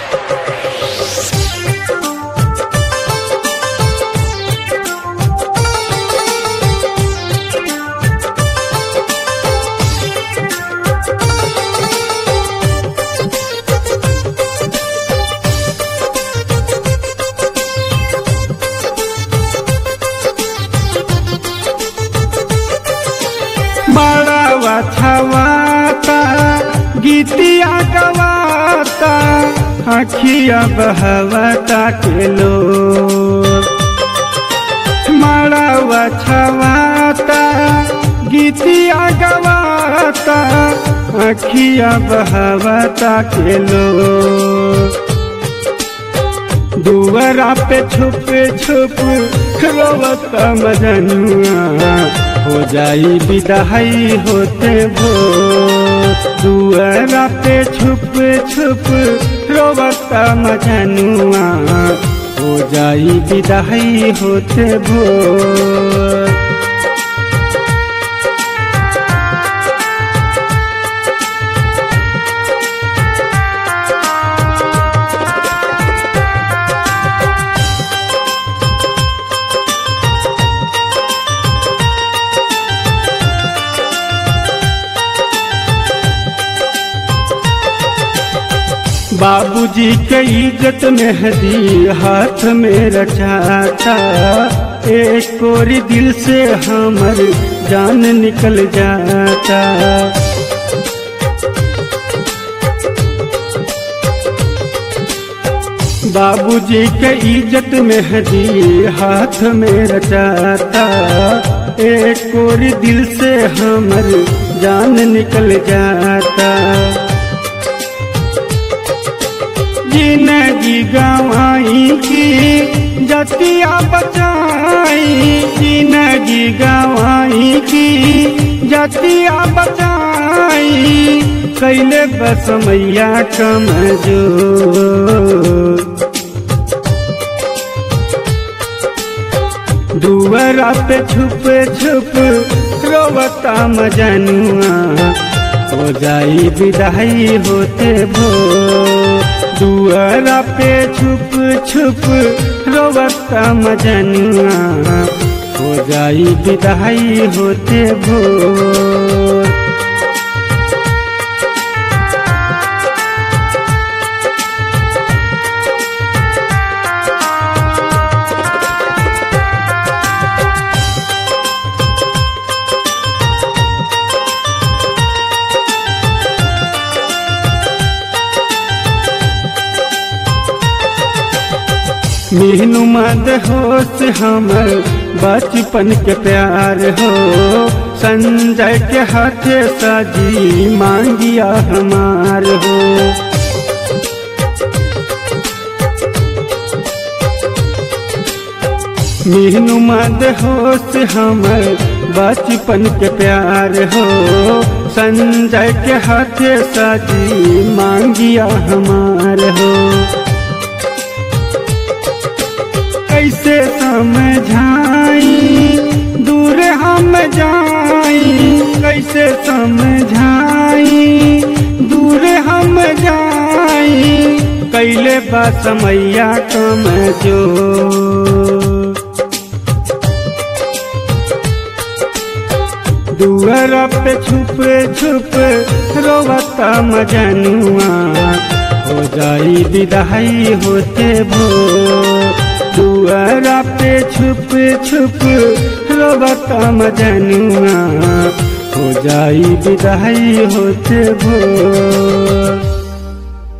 बड़ावा छवाता गीतिया गवाता अखिया बहवता के लो मड़ावा छवाता गीतिया गवाता अखिया बहवता के लो दुवरा पे छुप छुप रोवत मजनुआ हो जाई विदाई होते भो दुवरा पे छुप छुप रोवत मजनुआ हो जाई विदाई होते भो बाबूजी के इज्जत मेहदी हाथ में रचाता एक कोरी दिल से हमर जान निकल जाता बाबूजी के इज्जत मेहदी हाथ में रचाता एक कोरी दिल से हमर जान निकल जाता जिंदगी गवाई की जतिया बचाई जिंदगी गवाई की जतिया बचाई कैले बस मैया कमजो दुवरा पे छुप छुप रोवता मजनुआ हो जाई विदाई होते भो दुआरा पे छुप छुप रोवता मजनुआ हो जाई विदाई होते भोर मीनू मद होश हमर बचपन के प्यार हो संजय के हाथे सजी मांगिया हमार हो मीनू मद होश हमर बचपन के प्यार हो संजय के हाथे सजी मांगिया हमार हो कैसे समझाई दूर हम जाई कैसे समझाई दूर हम जाई कैले बा समैया कम जो दुअर पे छुप छुप रोवता मजनुआ हो जाई विदाई होते भो दुआरा पे छुप छुप रोबता मजनुआ हो जाई विदाई होते भो